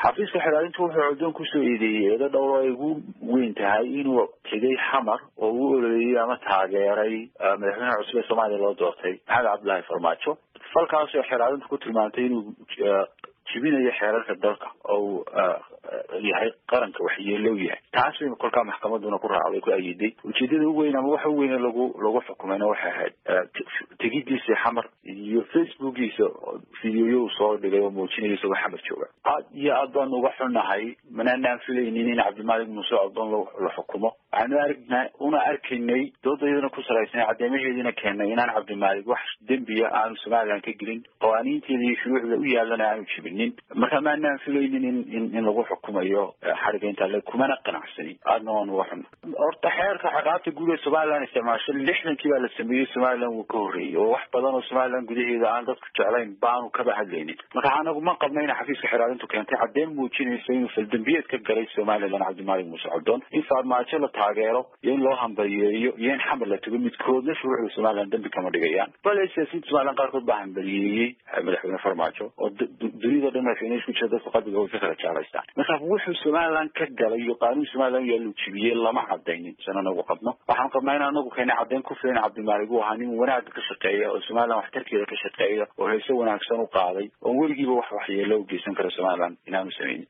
xafiiska xilaalintu wuxuu coddoon kusoo eedeeyey eedo dhowr ay ugu weyn tahay inuu tegay xamar oo uu ololeeyey ama taageeray madaxweynaha cusub ee soomaaliya loo doortay maxamed cabdullaahi farmaajo falkaas oo xilaalintu ku tilmaantay inuu jibinayo xeerarka dalka oo yahay qaranka waxyeelow yahay taas bay kolkaa maxkamaduna ku raacday ku ayiday ujeedada u weyn ama waxa u weyne lagu lagu xukumayna waxay ahayd tegidiisa xamar iyo facebookiisa videoyo uu soo dhigay oo muujinaya isagoo xamar jooga aad iyo aad baanu uga xunnahay manaanaan filaynin in cabdimalik muuse codon la xukumo waxaanu argnaa una arkaynay doodayadana ku salaysnay cadeymaheediina keennay inaan cabdimalik wax dembiya aanu somalilan ka gelin qawaaniinteeda iyo shuruucda u yaalana aanu jibinin marka maanaan filaynin in in in lagu xukumayo xariga intaa le kumana qanacsanin aadna waan uga xunna horta xeerka ciqaabta guud ee somalilan isticmaasho lixdankii baa la sameeyey somalilan wuu ka horreeyey oo wax badan oo somalilan gudaheeda aan dadku jeclayn baanu kaba hadlaynin marka anagu ma qabna ina xafiiska xiraalintu keentay caddeyn muujinaysa inuu faldambiyeed ka galay somalilan cabdimalik muuse codon in farmaajo la taageero iyo in loo hambaliyeeyo iyo in xamar la tago midkoodna shuruucda somalilan dambi kama dhigayaan bale siyaasiyiinta somalilan qaarkood baa hambaliyeeyey madaxweyne farmaajo oo dunida dhan madaxweyne isku jira dadku qalbiga way ka kala jeclaystaan marka wuxuu somalilan ka galay iyo qaanuun somalilan yaa lu jibiyey lama cadaynin san anagu qabno waxaan qabnaa in anagu keena caddayn ku filan cabdimalik uu ahaa nin wanaagga ka shaqeeya oo somalilan waxtarkeeda ka shaqeeya oo heese wanaagsan u qaaday oo weligiiba wax waxyeelo u geysan kara somalilan inaanu sameynin